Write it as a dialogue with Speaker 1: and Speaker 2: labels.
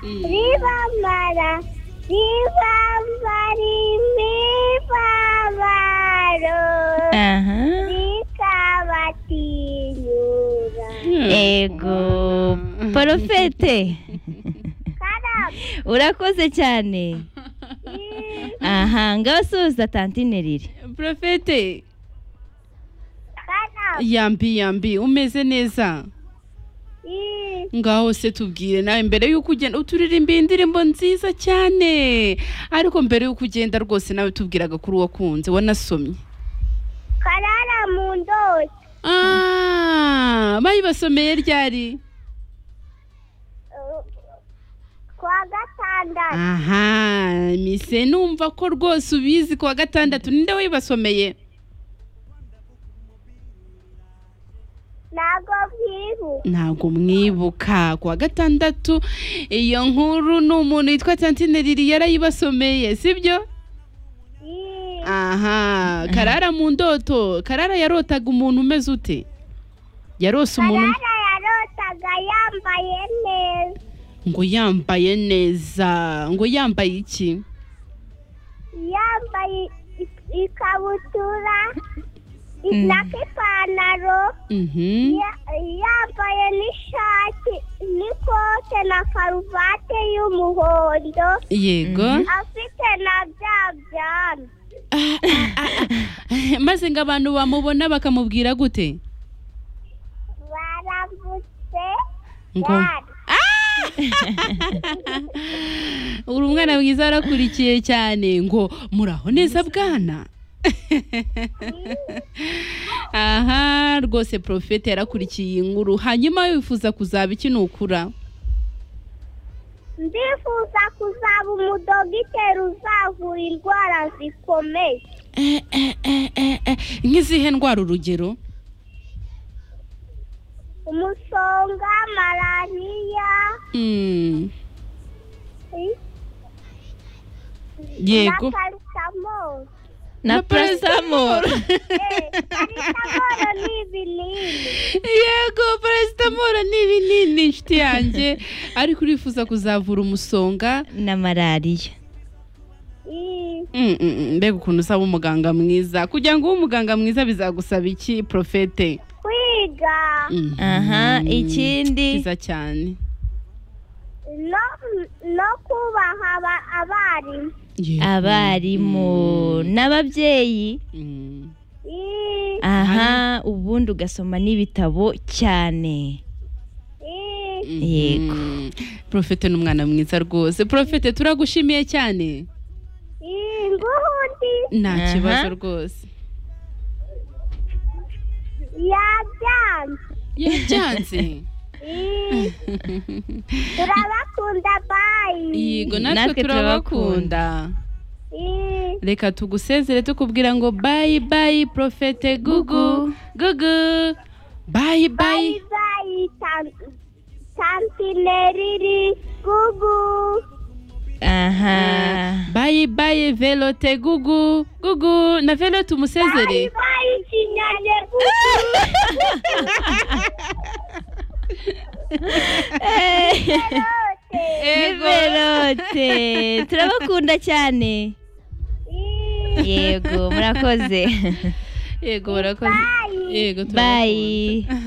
Speaker 1: Y
Speaker 2: Ribambara, ribambari, ribambaro,
Speaker 3: Ajá.
Speaker 2: rikabatinyura.
Speaker 3: Ego. Porofete.
Speaker 2: Karabo,
Speaker 3: Urakoze cyane. Aha, ngaho subiza tantine riri.
Speaker 1: Profete
Speaker 2: karabo,
Speaker 1: yambi yambi umeze neza
Speaker 2: i,
Speaker 1: ngaho se tubwire nawe mbere y'uko ugenda uturirimba iyi ndirimbo nziza cyane ariko mbere y'uko ugenda rwose nawe tubwiraga kuri wakunze wanasomye
Speaker 2: karara mu ndoto,
Speaker 1: Ah, bayibasomeye ryari
Speaker 2: uh, kwa gatandatu,
Speaker 1: aha mise numva ko rwose ubizi ku wa gatandatu ninde wibasomeye
Speaker 2: ntago bwibu,
Speaker 1: ntabwo mwibuka ku wa gatandatu iyo nkuru ni umuntu witwa tantine riri yarayibasomeye sibyo
Speaker 2: i,
Speaker 1: aha karara mu ndoto karara yarotaga umuntu umeze ute yarose umuntu
Speaker 2: karara yarotaga yambaye neza,
Speaker 1: ngo yambaye neza ngo yambaye iki
Speaker 2: yambaye i- ikabutura i- na k'ipantaro,
Speaker 1: Mhm.
Speaker 2: Ya- yambaye n'ishati n'ikote na karuvati y'umuhondo
Speaker 1: yego
Speaker 2: afite na bya byano
Speaker 1: maze ngo abantu bamubona bakamubwira gute
Speaker 2: baravutse
Speaker 1: ngo
Speaker 2: bari
Speaker 1: uri umwana mwiza arakurikiye cyane ngo muraho neza bwana aha rwose porofete yarakurikiye iyi nkuru hanyuma wifuza kuzaba iki nukura
Speaker 2: ndifuza kuzaba umudogiteri uzavura indwara zikomeye
Speaker 1: Eh, eh, eh, eh, eh. nk'izihe ndwara urugero
Speaker 2: umusonga malariya
Speaker 1: Mm,
Speaker 2: i-
Speaker 1: yego
Speaker 2: na paritamoro
Speaker 3: Na paracetamol.
Speaker 2: paritamoro ni ibinini
Speaker 1: yego paracetamol ni ibinini inshuti yanjye ariko urifuza kuzavura umusonga
Speaker 3: Na malariya.
Speaker 2: i-
Speaker 1: Mm, mm, mm, mbega ukuntu usaba umuganga mwiza kugira ngo ube umuganga mwiza bizagusaba iki porofete
Speaker 2: kwiga
Speaker 1: Mhm.
Speaker 3: Aha, ikindi.
Speaker 1: cyiza cyane
Speaker 2: no, no kubaha aba- abarimu
Speaker 1: Yego.
Speaker 3: Abarimu. N'ababyeyi.
Speaker 1: Mm.
Speaker 2: I-
Speaker 3: Aha, ubundi ugasoma n'ibitabo cyane.
Speaker 2: i-
Speaker 1: Mhm.
Speaker 3: Yego.
Speaker 1: porofete ni umwana mwiza rwose porofete turagushimiye cyane
Speaker 2: i- nguhundi
Speaker 1: nta
Speaker 3: Aha.
Speaker 1: kibazo rwose
Speaker 2: yabyanze
Speaker 1: yabyanze
Speaker 2: I- turabakunda bayi
Speaker 1: yego
Speaker 3: Natwe
Speaker 1: natwe turabakunda reka tugusezere tukubwira ngo bayi bayi porofete gugu gugu bayi bayi
Speaker 2: bayi bayi tantineriri gugu
Speaker 3: Aha.
Speaker 1: bayi bayi velote gugu gugu na velo
Speaker 2: bayi
Speaker 1: tumusezere
Speaker 2: bayi kinyane gugu yose
Speaker 3: Velote. Turabakunda cyane.
Speaker 2: I-
Speaker 3: Yego, murakoze.
Speaker 1: yego barakoze
Speaker 2: Bye.
Speaker 1: yego turabakunda.
Speaker 3: Bye.